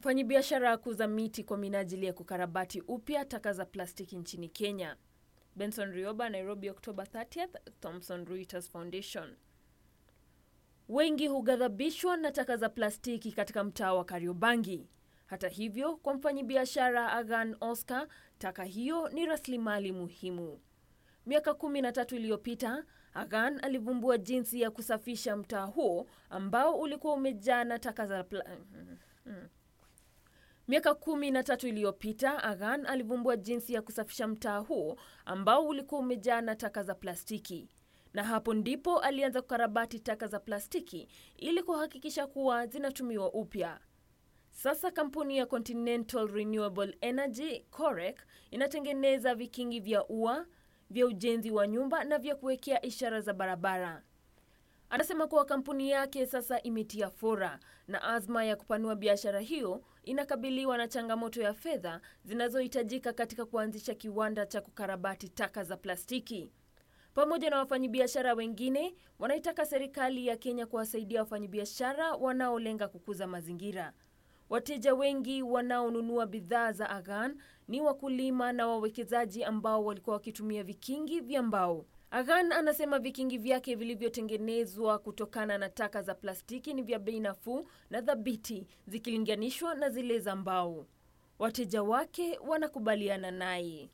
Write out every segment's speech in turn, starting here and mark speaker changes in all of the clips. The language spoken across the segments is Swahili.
Speaker 1: Mfanyabiashara kuuza miti kwa minajili ya kukarabati upya taka za plastiki nchini Kenya. Benson Rioba, Nairobi, Oktoba 30th, Thomson Reuters Foundation. Wengi hughadhabishwa na taka za plastiki katika mtaa wa Kariobangi. Hata hivyo, kwa mfanyabiashara Agan Oscar, taka hiyo ni rasilimali muhimu. Miaka kumi na tatu iliyopita, Agan alivumbua jinsi ya kusafisha mtaa huo ambao ulikuwa umejaa na taka za pla... Miaka kumi na tatu iliyopita Agan alivumbua jinsi ya kusafisha mtaa huo ambao ulikuwa umejaa na taka za plastiki, na hapo ndipo alianza kukarabati taka za plastiki ili kuhakikisha kuwa zinatumiwa upya. Sasa kampuni ya Continental Renewable Energy COREC inatengeneza vikingi vya ua, vya ujenzi wa nyumba na vya kuwekea ishara za barabara. Anasema kuwa kampuni yake sasa imetia fora na azma ya kupanua biashara hiyo inakabiliwa na changamoto ya fedha zinazohitajika katika kuanzisha kiwanda cha kukarabati taka za plastiki. Pamoja na wafanyabiashara wengine, wanaitaka serikali ya Kenya kuwasaidia wafanyabiashara wanaolenga kukuza mazingira. Wateja wengi wanaonunua bidhaa za Agan ni wakulima na wawekezaji ambao walikuwa wakitumia vikingi vya mbao. Agan anasema vikingi vyake vilivyotengenezwa kutokana na taka za plastiki ni vya bei nafuu na thabiti zikilinganishwa na zile za mbao. Wateja wake wanakubaliana naye.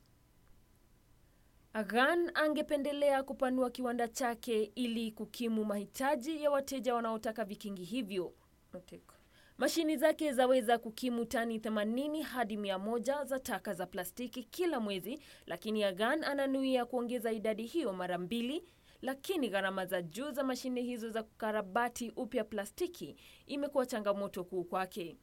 Speaker 1: Agan angependelea kupanua kiwanda chake ili kukimu mahitaji ya wateja wanaotaka vikingi hivyo. Mashini zake zaweza kukimu tani 80 hadi 100 za taka za plastiki kila mwezi, lakini Agan ananuia kuongeza idadi hiyo mara mbili. Lakini gharama za juu za mashine hizo za kukarabati upya plastiki imekuwa changamoto kuu kwake.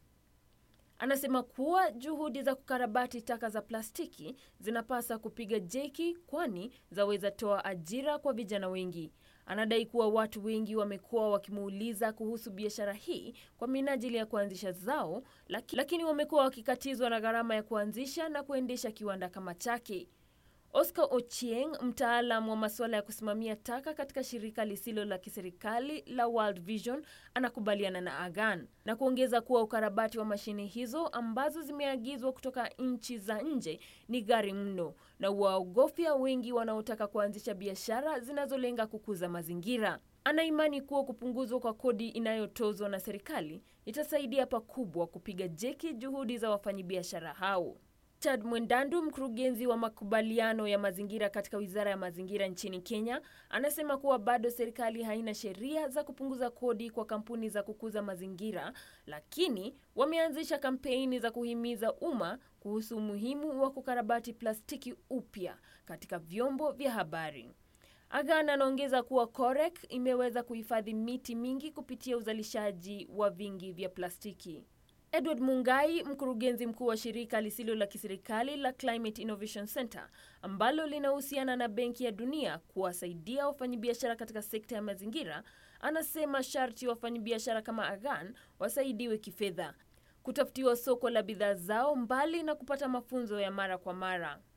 Speaker 1: Anasema kuwa juhudi za kukarabati taka za plastiki zinapasa kupiga jeki, kwani zaweza toa ajira kwa vijana wengi. Anadai kuwa watu wengi wamekuwa wakimuuliza kuhusu biashara hii kwa minajili ya kuanzisha zao, lakini wamekuwa wakikatizwa na gharama ya kuanzisha na kuendesha kiwanda kama chake. Oscar Ochieng, mtaalam wa masuala ya kusimamia taka katika shirika lisilo la kiserikali la World Vision, anakubaliana na Agan na kuongeza kuwa ukarabati wa mashine hizo ambazo zimeagizwa kutoka nchi za nje ni ghali mno na waogofya wengi wanaotaka kuanzisha biashara zinazolenga kukuza mazingira. Ana imani kuwa kupunguzwa kwa kodi inayotozwa na serikali itasaidia pakubwa kupiga jeki juhudi za wafanyabiashara hao. Richard Mwendandu, mkurugenzi wa makubaliano ya mazingira katika Wizara ya Mazingira nchini Kenya, anasema kuwa bado serikali haina sheria za kupunguza kodi kwa kampuni za kukuza mazingira, lakini wameanzisha kampeni za kuhimiza umma kuhusu umuhimu wa kukarabati plastiki upya katika vyombo vya habari. Agan anaongeza kuwa COREC imeweza kuhifadhi miti mingi kupitia uzalishaji wa vingi vya plastiki. Edward Mungai, mkurugenzi mkuu wa shirika lisilo la kiserikali la Climate Innovation Center ambalo linahusiana na Benki ya Dunia kuwasaidia wafanyabiashara katika sekta ya mazingira, anasema sharti wafanyabiashara kama Agan wasaidiwe kifedha, kutafutiwa soko la bidhaa zao, mbali na kupata mafunzo ya mara kwa mara.